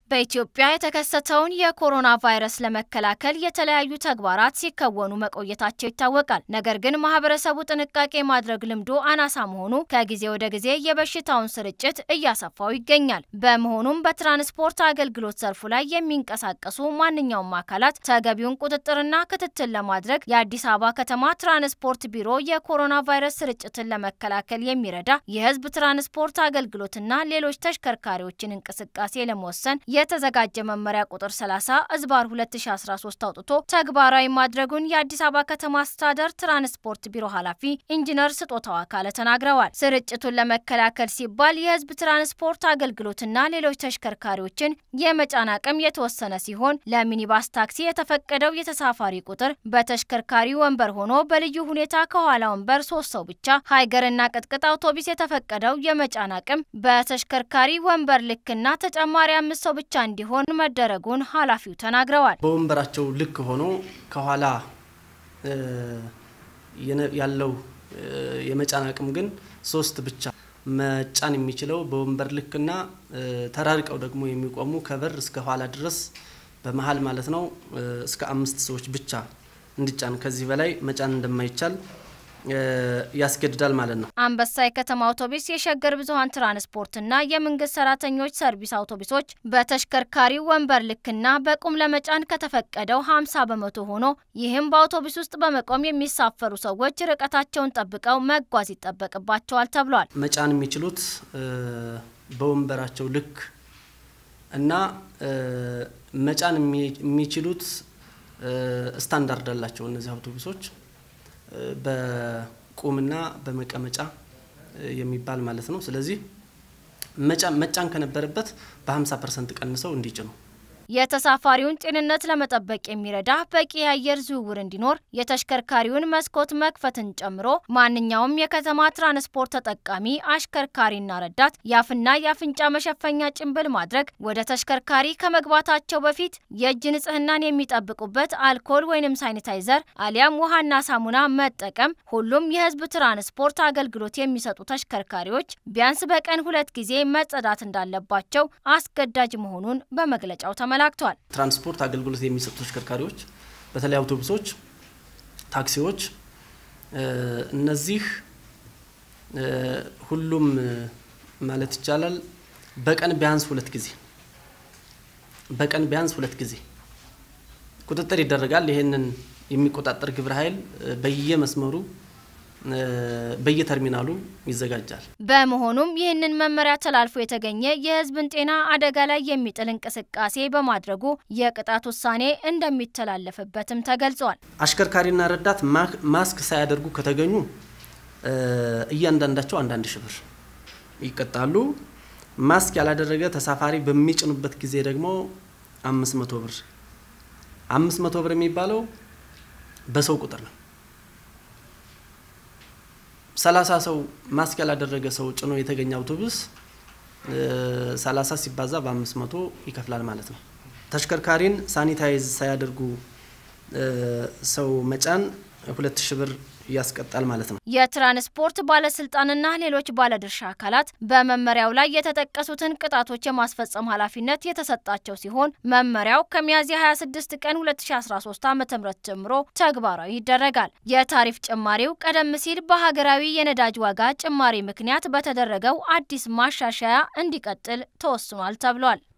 በኢትዮጵያ የተከሰተውን የኮሮና ቫይረስ ለመከላከል የተለያዩ ተግባራት ሲከወኑ መቆየታቸው ይታወቃል። ነገር ግን ማህበረሰቡ ጥንቃቄ ማድረግ ልምዱ አናሳ መሆኑ ከጊዜ ወደ ጊዜ የበሽታውን ስርጭት እያሰፋው ይገኛል። በመሆኑም በትራንስፖርት አገልግሎት ዘርፉ ላይ የሚንቀሳቀሱ ማንኛውም አካላት ተገቢውን ቁጥጥርና ክትትል ለማድረግ የአዲስ አበባ ከተማ ትራንስፖርት ቢሮ የኮሮና ቫይረስ ስርጭትን ለመከላከል የሚረዳ የህዝብ ትራንስፖርት አገልግሎትና ሌሎች ተሽከርካሪዎችን እንቅስቃሴ ለመወሰን የተዘጋጀ መመሪያ ቁጥር 30 እዝባር 2013 አውጥቶ ተግባራዊ ማድረጉን የአዲስ አበባ ከተማ አስተዳደር ትራንስፖርት ቢሮ ኃላፊ ኢንጂነር ስጦታው አካለ ተናግረዋል። ስርጭቱን ለመከላከል ሲባል የህዝብ ትራንስፖርት አገልግሎትና ሌሎች ተሽከርካሪዎችን የመጫን አቅም የተወሰነ ሲሆን ለሚኒባስ ታክሲ የተፈቀደው የተሳፋሪ ቁጥር በተሽከርካሪ ወንበር ሆኖ በልዩ ሁኔታ ከኋላ ወንበር ሶስት ሰው ብቻ፣ ሀይገርና ቅጥቅጥ አውቶቡስ የተፈቀደው የመጫን አቅም በተሽከርካሪ ወንበር ልክና ተጨማሪ አምስት ሰው ብቻ እንዲሆን መደረጉን ኃላፊው ተናግረዋል። በወንበራቸው ልክ ሆኖ ከኋላ ያለው የመጫን አቅም ግን ሶስት ብቻ መጫን የሚችለው በወንበር ልክና ተራርቀው ደግሞ የሚቆሙ ከበር እስከ ኋላ ድረስ በመሀል ማለት ነው እስከ አምስት ሰዎች ብቻ እንዲጫን ከዚህ በላይ መጫን እንደማይቻል ያስገድዳል ማለት ነው። አንበሳ የከተማ አውቶቡስ፣ የሸገር ብዙኃን ትራንስፖርትና የመንግስት ሰራተኞች ሰርቪስ አውቶቡሶች በተሽከርካሪ ወንበር ልክና በቁም ለመጫን ከተፈቀደው 50 በመቶ ሆኖ ይህም በአውቶቡስ ውስጥ በመቆም የሚሳፈሩ ሰዎች ርቀታቸውን ጠብቀው መጓዝ ይጠበቅባቸዋል ተብሏል። መጫን የሚችሉት በወንበራቸው ልክ እና መጫን የሚችሉት ስታንዳርድ አላቸው እነዚህ አውቶቡሶች በቁምና በመቀመጫ የሚባል ማለት ነው። ስለዚህ መጫን ከነበረበት በ50 ፐርሰንት ቀንሰው እንዲጭኑ የተሳፋሪውን ጤንነት ለመጠበቅ የሚረዳ በቂ የአየር ዝውውር እንዲኖር የተሽከርካሪውን መስኮት መክፈትን ጨምሮ ማንኛውም የከተማ ትራንስፖርት ተጠቃሚ አሽከርካሪና ረዳት የአፍና የአፍንጫ መሸፈኛ ጭንብል ማድረግ፣ ወደ ተሽከርካሪ ከመግባታቸው በፊት የእጅ ንጽህናን የሚጠብቁበት አልኮል ወይንም ሳኒታይዘር አሊያም ውሃና ሳሙና መጠቀም፣ ሁሉም የህዝብ ትራንስፖርት አገልግሎት የሚሰጡ ተሽከርካሪዎች ቢያንስ በቀን ሁለት ጊዜ መጸዳት እንዳለባቸው አስገዳጅ መሆኑን በመግለጫው ተመላክቷል ተመላክቷል። ትራንስፖርት አገልግሎት የሚሰጡ ተሽከርካሪዎች በተለይ አውቶቡሶች፣ ታክሲዎች እነዚህ ሁሉም ማለት ይቻላል በቀን ቢያንስ ሁለት ጊዜ በቀን ቢያንስ ሁለት ጊዜ ቁጥጥር ይደረጋል። ይህንን የሚቆጣጠር ግብረ ኃይል በየመስመሩ በየተርሚናሉ ይዘጋጃል። በመሆኑም ይህንን መመሪያ ተላልፎ የተገኘ የህዝብን ጤና አደጋ ላይ የሚጥል እንቅስቃሴ በማድረጉ የቅጣት ውሳኔ እንደሚተላለፍበትም ተገልጿል። አሽከርካሪና ረዳት ማስክ ሳያደርጉ ከተገኙ እያንዳንዳቸው አንዳንድ ሺህ ብር ይቀጣሉ። ማስክ ያላደረገ ተሳፋሪ በሚጭኑበት ጊዜ ደግሞ አምስት መቶ ብር አምስት መቶ ብር የሚባለው በሰው ቁጥር ነው። ሰላሳ ሰው ማስክ ያላደረገ ሰው ጭኖ የተገኘ አውቶቡስ ሰላሳ ሲባዛ በአምስት መቶ ይከፍላል ማለት ነው። ተሽከርካሪን ሳኒታይዝ ሳያደርጉ ሰው መጫን ሁለት ሺህ ብር ያስቀጣል ማለት ነው። የትራንስፖርት ባለስልጣንና ሌሎች ባለድርሻ አካላት በመመሪያው ላይ የተጠቀሱትን ቅጣቶች የማስፈጸም ኃላፊነት የተሰጣቸው ሲሆን መመሪያው ከሚያዝያ 26 ቀን 2013 ዓ.ም ጀምሮ ተግባራዊ ይደረጋል። የታሪፍ ጭማሪው ቀደም ሲል በሀገራዊ የነዳጅ ዋጋ ጭማሪ ምክንያት በተደረገው አዲስ ማሻሻያ እንዲቀጥል ተወስኗል ተብሏል።